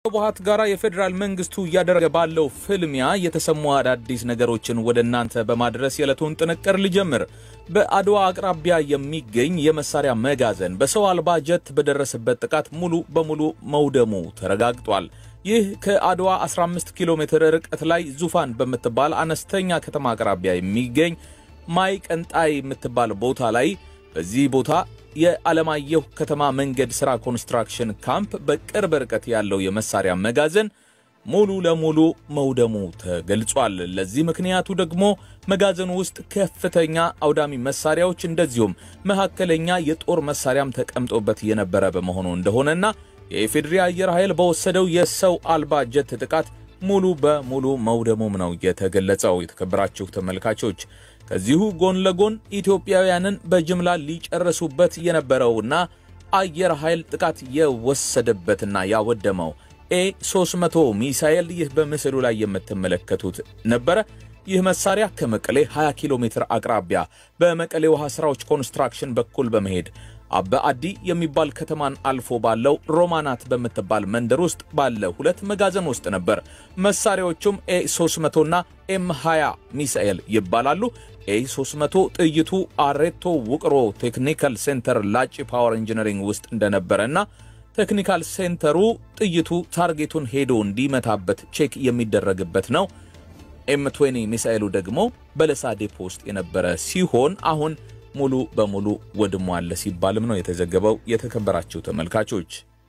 ህወሓት ጋር የፌዴራል መንግስቱ እያደረገ ባለው ፍልሚያ የተሰሙ አዳዲስ ነገሮችን ወደ እናንተ በማድረስ የዕለቱን ጥንቅር ልጀምር። በአድዋ አቅራቢያ የሚገኝ የመሳሪያ መጋዘን በሰው አልባ ጀት በደረሰበት ጥቃት ሙሉ በሙሉ መውደሙ ተረጋግጧል። ይህ ከአድዋ 15 ኪሎ ሜትር ርቀት ላይ ዙፋን በምትባል አነስተኛ ከተማ አቅራቢያ የሚገኝ ማይ ቀንጣይ የምትባል ቦታ ላይ በዚህ ቦታ የዓለማየሁ ከተማ መንገድ ሥራ ኮንስትራክሽን ካምፕ በቅርብ ርቀት ያለው የመሳሪያ መጋዘን ሙሉ ለሙሉ መውደሙ ተገልጿል። ለዚህ ምክንያቱ ደግሞ መጋዘኑ ውስጥ ከፍተኛ አውዳሚ መሳሪያዎች እንደዚሁም መካከለኛ የጦር መሳሪያም ተቀምጦበት የነበረ በመሆኑ እንደሆነና የኢፌዴሪ አየር ኃይል በወሰደው የሰው አልባ ጀት ጥቃት ሙሉ በሙሉ መውደሙም ነው የተገለጸው። የተከበራችሁ ተመልካቾች ከዚሁ ጎን ለጎን ኢትዮጵያውያንን በጅምላ ሊጨርሱበት የነበረውና አየር ኃይል ጥቃት የወሰደበትና ያወደመው ኤ 300 ሚሳኤል ይህ በምስሉ ላይ የምትመለከቱት ነበረ። ይህ መሳሪያ ከመቀሌ 20 ኪሎ ሜትር አቅራቢያ በመቀሌ ውሃ ሥራዎች ኮንስትራክሽን በኩል በመሄድ በአዲ የሚባል ከተማን አልፎ ባለው ሮማናት በምትባል መንደር ውስጥ ባለ ሁለት መጋዘን ውስጥ ነበር። መሳሪያዎቹም ኤ 300 እና ኤም 20 ሚሳኤል ይባላሉ። ኤ 300 ጥይቱ አሬቶ ውቅሮ ቴክኒካል ሴንተር ላጭ ፓወር ኢንጂነሪንግ ውስጥ እንደነበረና ቴክኒካል ሴንተሩ ጥይቱ ታርጌቱን ሄዶ እንዲመታበት ቼክ የሚደረግበት ነው። ኤም 20 ሚሳኤሉ ደግሞ በለሳ ዴፖ ውስጥ የነበረ ሲሆን አሁን ሙሉ በሙሉ ወድሟል ሲባልም ነው የተዘገበው። የተከበራችሁ ተመልካቾች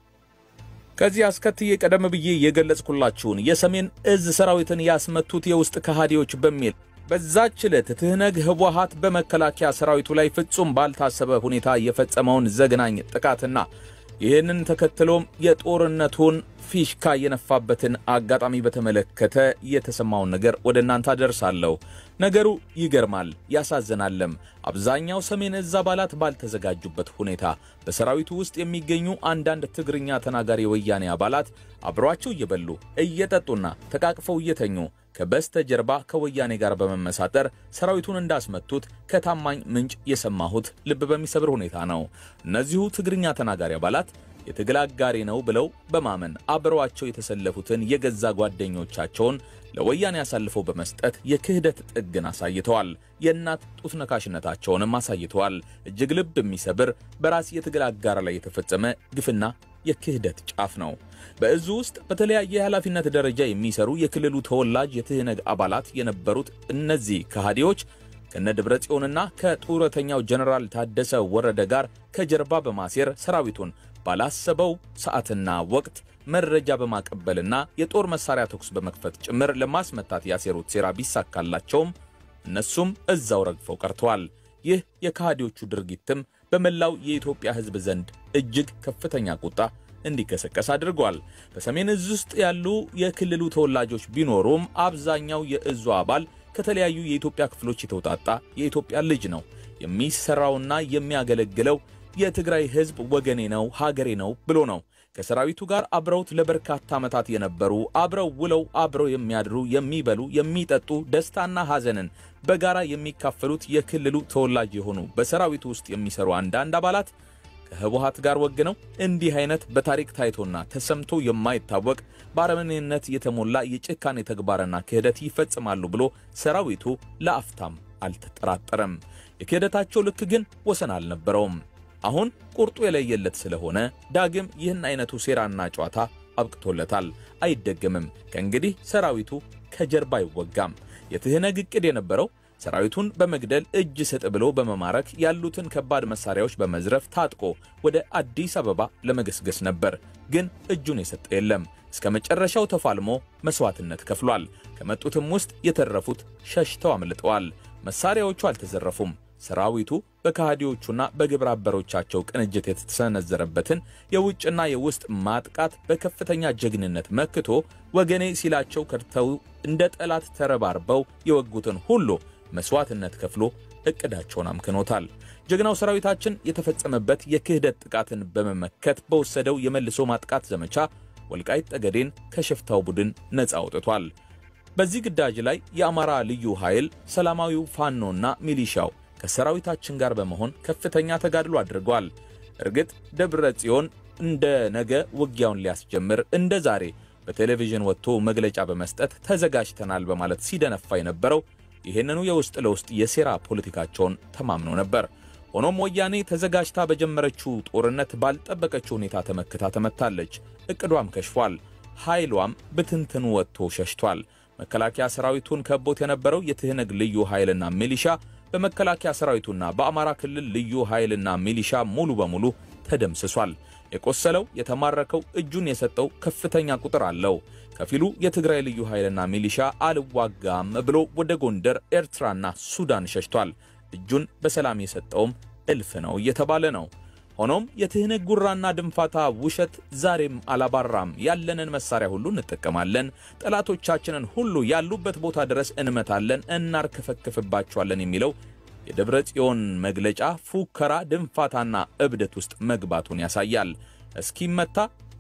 ከዚህ አስከትዬ ቀደም ብዬ የገለጽኩላችሁን የሰሜን እዝ ሰራዊትን ያስመቱት የውስጥ ከሃዲዎች በሚል በዛች ዕለት ትህነግ ህወሓት በመከላከያ ሰራዊቱ ላይ ፍጹም ባልታሰበ ሁኔታ የፈጸመውን ዘግናኝ ጥቃትና ይህንን ተከትሎም የጦርነቱን ፊሽካ የነፋበትን አጋጣሚ በተመለከተ የተሰማውን ነገር ወደ እናንተ አደርሳለሁ። ነገሩ ይገርማል፣ ያሳዝናለም። አብዛኛው ሰሜን እዝ አባላት ባልተዘጋጁበት ሁኔታ በሰራዊቱ ውስጥ የሚገኙ አንዳንድ ትግርኛ ተናጋሪ የወያኔ አባላት አብሯቸው እየበሉ እየጠጡና ተቃቅፈው እየተኙ ከበስተጀርባ ከወያኔ ጋር በመመሳጠር ሰራዊቱን እንዳስመቱት ከታማኝ ምንጭ የሰማሁት ልብ በሚሰብር ሁኔታ ነው። እነዚሁ ትግርኛ ተናጋሪ አባላት የትግል አጋሬ ነው ብለው በማመን አብረዋቸው የተሰለፉትን የገዛ ጓደኞቻቸውን ለወያኔ አሳልፈው በመስጠት የክህደት ጥግን አሳይተዋል። የእናት ጡት ነካሽነታቸውንም አሳይተዋል። እጅግ ልብ የሚሰብር በራስ የትግል አጋር ላይ የተፈጸመ ግፍና የክህደት ጫፍ ነው። በእዙ ውስጥ በተለያየ የኃላፊነት ደረጃ የሚሰሩ የክልሉ ተወላጅ የትህነግ አባላት የነበሩት እነዚህ ከሃዲዎች ከነ ደብረ ጽዮንና ከጡረተኛው ጀነራል ታደሰ ወረደ ጋር ከጀርባ በማሴር ሰራዊቱን ባላሰበው ሰዓትና ወቅት መረጃ በማቀበልና የጦር መሳሪያ ተኩስ በመክፈት ጭምር ለማስመታት ያሴሩት ሴራ ቢሳካላቸውም እነሱም እዛው ረግፈው ቀርተዋል። ይህ የከሃዲዎቹ ድርጊትም በመላው የኢትዮጵያ ሕዝብ ዘንድ እጅግ ከፍተኛ ቁጣ እንዲቀሰቀስ አድርጓል። በሰሜን እዝ ውስጥ ያሉ የክልሉ ተወላጆች ቢኖሩም አብዛኛው የእዙ አባል ከተለያዩ የኢትዮጵያ ክፍሎች የተውጣጣ የኢትዮጵያ ልጅ ነው። የሚሰራውና የሚያገለግለው የትግራይ ሕዝብ ወገኔ ነው፣ ሀገሬ ነው ብሎ ነው። ከሰራዊቱ ጋር አብረውት ለበርካታ ዓመታት የነበሩ አብረው ውለው አብረው የሚያድሩ የሚበሉ፣ የሚጠጡ ደስታና ሐዘንን በጋራ የሚካፈሉት የክልሉ ተወላጅ የሆኑ በሰራዊቱ ውስጥ የሚሰሩ አንዳንድ አባላት ከህወሓት ጋር ወግነው እንዲህ አይነት በታሪክ ታይቶና ተሰምቶ የማይታወቅ በአረመኔነት የተሞላ የጭካኔ ተግባርና ክህደት ይፈጽማሉ ብሎ ሰራዊቱ ለአፍታም አልተጠራጠረም። የክህደታቸው ልክ ግን ወሰን አልነበረውም። አሁን ቁርጡ የለየለት ስለሆነ ዳግም ይህን አይነቱ ሴራና ጨዋታ አብቅቶለታል፣ አይደገምም። ከእንግዲህ ሰራዊቱ ከጀርባ አይወጋም። የትህነግ ዕቅድ የነበረው ሰራዊቱን በመግደል እጅ ስጥ ብሎ በመማረክ ያሉትን ከባድ መሳሪያዎች በመዝረፍ ታጥቆ ወደ አዲስ አበባ ለመገስገስ ነበር። ግን እጁን የሰጠ የለም። እስከ መጨረሻው ተፋልሞ መስዋዕትነት ከፍሏል። ከመጡትም ውስጥ የተረፉት ሸሽተው አምልጠዋል። መሳሪያዎቹ አልተዘረፉም። ሰራዊቱ በከሃዲዎቹና በግብረ አበሮቻቸው ቅንጅት የተሰነዘረበትን የውጭና የውስጥ ማጥቃት በከፍተኛ ጀግንነት መክቶ ወገኔ ሲላቸው ከድተው እንደ ጠላት ተረባርበው የወጉትን ሁሉ መስዋዕትነት ከፍሎ እቅዳቸውን አምክኖታል። ጀግናው ሰራዊታችን የተፈጸመበት የክህደት ጥቃትን በመመከት በወሰደው የመልሶ ማጥቃት ዘመቻ ወልቃይት ጠገዴን ከሽፍታው ቡድን ነፃ አውጥቷል። በዚህ ግዳጅ ላይ የአማራ ልዩ ኃይል፣ ሰላማዊው ፋኖና ሚሊሻው ከሰራዊታችን ጋር በመሆን ከፍተኛ ተጋድሎ አድርገዋል። እርግጥ ደብረ ጽዮን እንደ ነገ ውጊያውን ሊያስጀምር እንደ ዛሬ በቴሌቪዥን ወጥቶ መግለጫ በመስጠት ተዘጋጅተናል በማለት ሲደነፋ የነበረው ይህንኑ የውስጥ ለውስጥ የሴራ ፖለቲካቸውን ተማምኖ ነበር። ሆኖም ወያኔ ተዘጋጅታ በጀመረችው ጦርነት ባልጠበቀችው ሁኔታ ተመክታ ተመታለች። እቅዷም ከሽፏል። ኃይሏም ብትንትኑ ወጥቶ ሸሽቷል። መከላከያ ሰራዊቱን ከቦት የነበረው የትህነግ ልዩ ኃይልና ሚሊሻ በመከላከያ ሰራዊቱና በአማራ ክልል ልዩ ኃይልና ሚሊሻ ሙሉ በሙሉ ተደምስሷል። የቆሰለው የተማረከው እጁን የሰጠው ከፍተኛ ቁጥር አለው። ከፊሉ የትግራይ ልዩ ኃይልና ሚሊሻ አልዋጋም ብሎ ወደ ጎንደር፣ ኤርትራና ሱዳን ሸሽቷል። እጁን በሰላም የሰጠውም እልፍ ነው እየተባለ ነው። ሆኖም የትህነግ ጉራና ድንፋታ ውሸት ዛሬም አላባራም። ያለንን መሳሪያ ሁሉ እንጠቀማለን፣ ጠላቶቻችንን ሁሉ ያሉበት ቦታ ድረስ እንመታለን፣ እናርከፈክፍባቸዋለን የሚለው የደብረ ጽዮን መግለጫ ፉከራ፣ ድንፋታና እብደት ውስጥ መግባቱን ያሳያል። እስኪመታ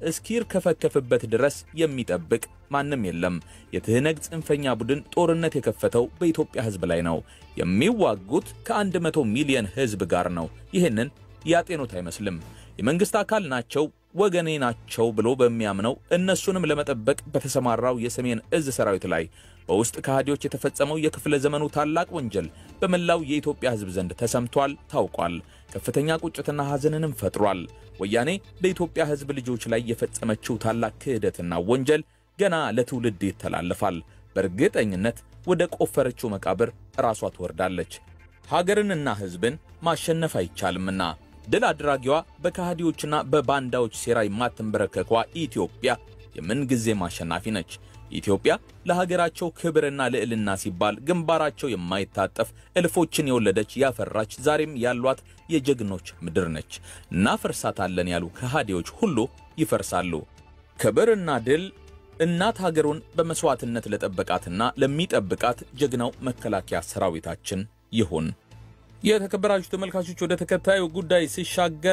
እስኪርከፈከፍበት ድረስ የሚጠብቅ ማንም የለም። የትህነግ ጽንፈኛ ቡድን ጦርነት የከፈተው በኢትዮጵያ ሕዝብ ላይ ነው። የሚዋጉት ከአንድ መቶ ሚሊዮን ሕዝብ ጋር ነው። ይህንን ያጤኑት አይመስልም። የመንግሥት አካል ናቸው፣ ወገኔ ናቸው ብሎ በሚያምነው እነሱንም ለመጠበቅ በተሰማራው የሰሜን እዝ ሰራዊት ላይ በውስጥ ከሃዲዎች የተፈጸመው የክፍለ ዘመኑ ታላቅ ወንጀል በመላው የኢትዮጵያ ሕዝብ ዘንድ ተሰምቷል፣ ታውቋል። ከፍተኛ ቁጭትና ሐዘንንም ፈጥሯል። ወያኔ በኢትዮጵያ ሕዝብ ልጆች ላይ የፈጸመችው ታላቅ ክህደትና ወንጀል ገና ለትውልድ ይተላለፋል። በእርግጠኝነት ወደ ቆፈረችው መቃብር ራሷ ትወርዳለች። ሀገርንና ሕዝብን ማሸነፍ አይቻልምና ድል አድራጊዋ በከሃዲዎችና በባንዳዎች ሴራ የማትንበረከኳ ኢትዮጵያ የምንጊዜም አሸናፊ ነች። ኢትዮጵያ ለሀገራቸው ክብርና ልዕልና ሲባል ግንባራቸው የማይታጠፍ እልፎችን የወለደች ያፈራች ዛሬም ያሏት የጀግኖች ምድር ነች። እናፈርሳታለን ያሉ ከሃዲዎች ሁሉ ይፈርሳሉ። ክብርና ድል እናት ሀገሩን በመሥዋዕትነት ለጠበቃትና ለሚጠብቃት ጀግናው መከላከያ ሰራዊታችን ይሁን። የተከበራችሁ ተመልካቾች ወደ ተከታዩ ጉዳይ ሲሻገር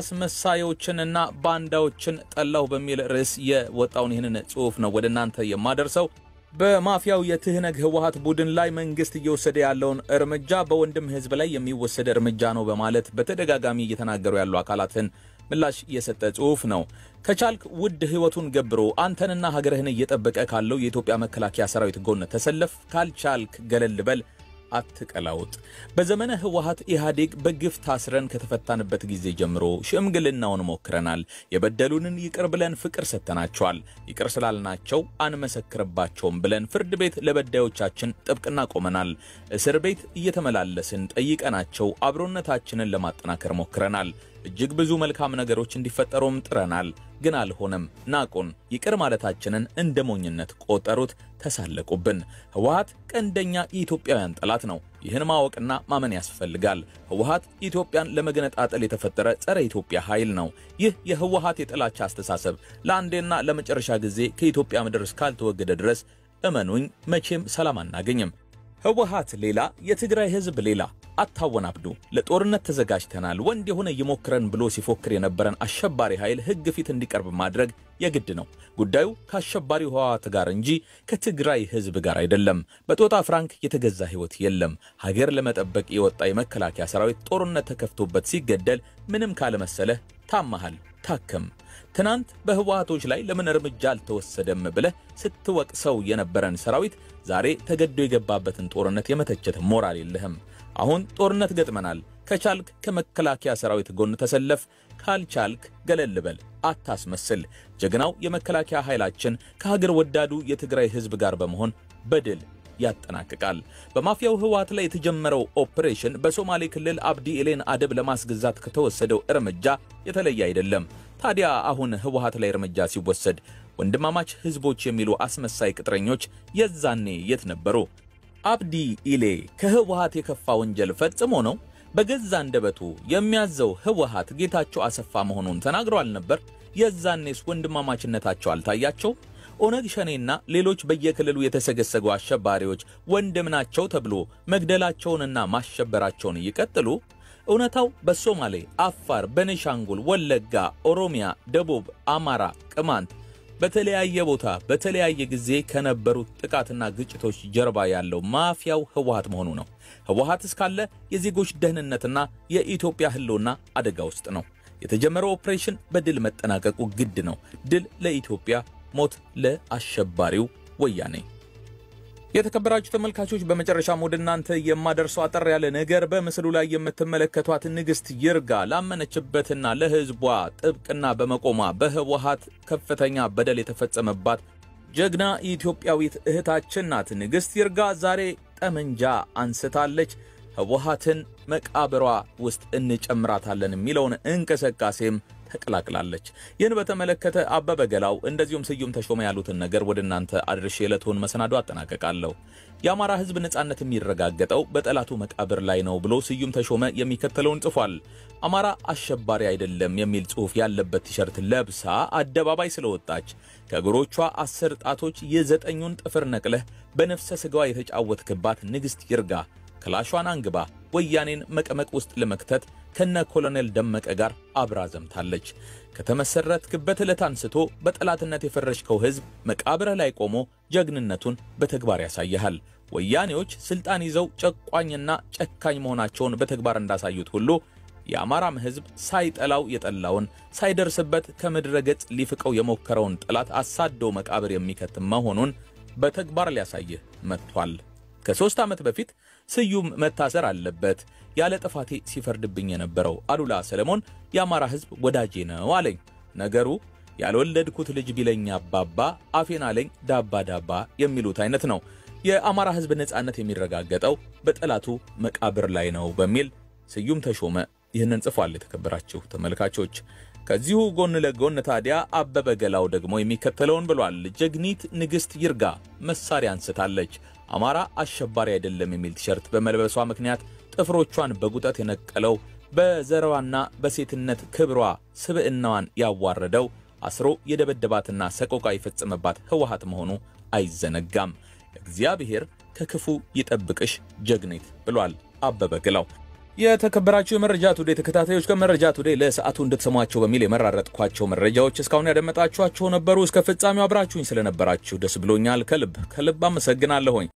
አስመሳዮችንና ባንዳዎችን ጠላሁ በሚል ርዕስ የወጣውን ይህንን ጽሑፍ ነው ወደ እናንተ የማደርሰው። በማፊያው የትህነግ ህወሀት ቡድን ላይ መንግስት እየወሰደ ያለውን እርምጃ በወንድም ህዝብ ላይ የሚወሰድ እርምጃ ነው በማለት በተደጋጋሚ እየተናገሩ ያሉ አካላትን ምላሽ የሰጠ ጽሑፍ ነው። ከቻልክ ውድ ህይወቱን ገብሮ አንተንና ሀገርህን እየጠበቀ ካለው የኢትዮጵያ መከላከያ ሰራዊት ጎን ተሰለፍ፣ ካልቻልክ ገለል በል አትቀላውጥ። በዘመነ ህወሀት ኢህአዴግ በግፍ ታስረን ከተፈታንበት ጊዜ ጀምሮ ሽምግልናውን ሞክረናል። የበደሉንን ይቅር ብለን ፍቅር ሰጥተናቸዋል። ይቅር ስላልናቸው አንመሰክርባቸውም ብለን ፍርድ ቤት ለበዳዮቻችን ጥብቅና ቆመናል። እስር ቤት እየተመላለስን ጠይቀናቸው አብሮነታችንን ለማጠናከር ሞክረናል። እጅግ ብዙ መልካም ነገሮች እንዲፈጠሩም ጥረናል። ግን አልሆነም። ናቁን። ይቅር ማለታችንን እንደ ሞኝነት ቆጠሩት፣ ተሳለቁብን። ህወሀት ቀንደኛ የኢትዮጵያውያን ጠላት ነው። ይህን ማወቅና ማመን ያስፈልጋል። ህወሀት ኢትዮጵያን ለመገነጣጠል የተፈጠረ ጸረ ኢትዮጵያ ኃይል ነው። ይህ የህወሀት የጥላቻ አስተሳሰብ ለአንዴና ለመጨረሻ ጊዜ ከኢትዮጵያ ምድር እስካልተወገደ ድረስ እመኑኝ መቼም ሰላም አናገኝም። ህወሀት ሌላ፣ የትግራይ ህዝብ ሌላ። አታወናብዱ። ለጦርነት ተዘጋጅተናል፣ ወንድ የሆነ ይሞክረን ብሎ ሲፎክር የነበረን አሸባሪ ኃይል ህግ ፊት እንዲቀርብ ማድረግ የግድ ነው። ጉዳዩ ከአሸባሪው ህወሀት ጋር እንጂ ከትግራይ ህዝብ ጋር አይደለም። በጦጣ ፍራንክ የተገዛ ህይወት የለም። ሀገር ለመጠበቅ የወጣ የመከላከያ ሰራዊት ጦርነት ተከፍቶበት ሲገደል ምንም ካለመሰለህ ታመሃል፣ ታከም። ትናንት በህወሀቶች ላይ ለምን እርምጃ አልተወሰደም ብለህ ስትወቅሰው የነበረን ሰራዊት ዛሬ ተገዶ የገባበትን ጦርነት የመተቸት ሞራል የለህም። አሁን ጦርነት ገጥመናል። ከቻልክ ከመከላከያ ሰራዊት ጎን ተሰለፍ፣ ካልቻልክ ገለል በል፣ አታስመስል። ጀግናው የመከላከያ ኃይላችን ከሀገር ወዳዱ የትግራይ ህዝብ ጋር በመሆን በድል ያጠናቅቃል። በማፊያው ህወሀት ላይ የተጀመረው ኦፕሬሽን በሶማሌ ክልል አብዲ ኤሌን አደብ ለማስገዛት ከተወሰደው እርምጃ የተለየ አይደለም። ታዲያ አሁን ህወሀት ላይ እርምጃ ሲወሰድ ወንድማማች ህዝቦች የሚሉ አስመሳይ ቅጥረኞች የዛኔ የት ነበሩ? አብዲ ኢሌ ከህወሀት የከፋ ወንጀል ፈጽሞ ነው? በገዛ አንደበቱ የሚያዘው ህወሀት ጌታቸው አሰፋ መሆኑን ተናግሮ አልነበር? የዛኔስ ወንድማማችነታቸው አልታያቸው? ኦነግ ሸኔና ሌሎች በየክልሉ የተሰገሰጉ አሸባሪዎች ወንድም ናቸው ተብሎ መግደላቸውንና ማሸበራቸውን ይቀጥሉ? እውነታው በሶማሌ፣ አፋር፣ በኔሻንጉል፣ ወለጋ፣ ኦሮሚያ፣ ደቡብ፣ አማራ፣ ቅማንት በተለያየ ቦታ በተለያየ ጊዜ ከነበሩት ጥቃትና ግጭቶች ጀርባ ያለው ማፊያው ህወሀት መሆኑ ነው። ህወሀት እስካለ የዜጎች ደህንነትና የኢትዮጵያ ህልውና አደጋ ውስጥ ነው። የተጀመረው ኦፕሬሽን በድል መጠናቀቁ ግድ ነው። ድል ለኢትዮጵያ፣ ሞት ለአሸባሪው ወያኔ። የተከበራችሁ ተመልካቾች በመጨረሻም ወደ እናንተ የማደርሰው አጠር ያለ ነገር በምስሉ ላይ የምትመለከቷት ንግሥት ይርጋ ላመነችበትና ለሕዝቧ ጥብቅና በመቆሟ በህወሓት ከፍተኛ በደል የተፈጸመባት ጀግና ኢትዮጵያዊት እህታችን ናት። ንግሥት ይርጋ ዛሬ ጠመንጃ አንስታለች። ህወሓትን መቃብሯ ውስጥ እንጨምራታለን የሚለውን እንቅስቃሴም ተቀላቅላለች። ይህን በተመለከተ አበበ ገላው እንደዚሁም ስዩም ተሾመ ያሉትን ነገር ወደ እናንተ አድርሼ የዕለቱን መሰናዶ አጠናቀቃለሁ። የአማራ ህዝብ ነጻነት የሚረጋገጠው በጠላቱ መቃብር ላይ ነው ብሎ ስዩም ተሾመ የሚከተለውን ጽፏል። አማራ አሸባሪ አይደለም የሚል ጽሑፍ ያለበት ቲሸርት ለብሳ አደባባይ ስለወጣች ከእግሮቿ አስር ጣቶች የዘጠኙን ጥፍር ነቅለህ በነፍሰ ሥጋዋ የተጫወትክባት ንግሥት ይርጋ ክላሿን አንግባ ወያኔን መቀመቅ ውስጥ ለመክተት ከነ ኮሎኔል ደመቀ ጋር አብራ ዘምታለች። ከተመሰረትክበት ዕለት አንስቶ በጠላትነት የፈረጅከው ሕዝብ መቃብርህ ላይ ቆሞ ጀግንነቱን በተግባር ያሳይሃል። ወያኔዎች ስልጣን ይዘው ጨቋኝና ጨካኝ መሆናቸውን በተግባር እንዳሳዩት ሁሉ የአማራም ሕዝብ ሳይጠላው የጠላውን ሳይደርስበት ከምድረ ገጽ ሊፍቀው የሞከረውን ጠላት አሳዶ መቃብር የሚከት መሆኑን በተግባር ሊያሳይህ መጥቷል። ከሦስት ዓመት በፊት ስዩም መታሰር አለበት ያለ ጥፋቴ ሲፈርድብኝ የነበረው አሉላ ሰለሞን የአማራ ሕዝብ ወዳጄ ነው አለኝ። ነገሩ ያልወለድኩት ልጅ ቢለኝ አባባ አፌን አለኝ ዳባ ዳባ የሚሉት አይነት ነው። የአማራ ሕዝብ ነጻነት የሚረጋገጠው በጠላቱ መቃብር ላይ ነው በሚል ስዩም ተሾመ ይህንን ጽፏል። የተከበራችሁ ተመልካቾች ከዚሁ ጎን ለጎን ታዲያ አበበ ገላው ደግሞ የሚከተለውን ብሏል። ጀግኒት ንግሥት ይርጋ መሳሪያ አንስታለች። አማራ አሸባሪ አይደለም የሚል ቲሸርት በመልበሷ ምክንያት ጥፍሮቿን በጉጠት የነቀለው በዘረዋና በሴትነት ክብሯ ስብዕናዋን ያዋረደው አስሮ የደበደባትና ሰቆቃ የፈጸመባት ህወሓት መሆኑ አይዘነጋም። እግዚአብሔር ከክፉ ይጠብቅሽ ጀግኒት ብሏል አበበ ገላው። የተከበራችሁ የመረጃ ቱዴ ተከታታዮች ከመረጃ ቱዴ ለሰዓቱ እንድትሰሟቸው በሚል የመራረጥኳቸው መረጃዎች እስካሁን ያደመጣችኋቸው ነበሩ። እስከ ፍጻሜው አብራችሁኝ ስለነበራችሁ ደስ ብሎኛል። ከልብ ከልብ አመሰግናለሁኝ።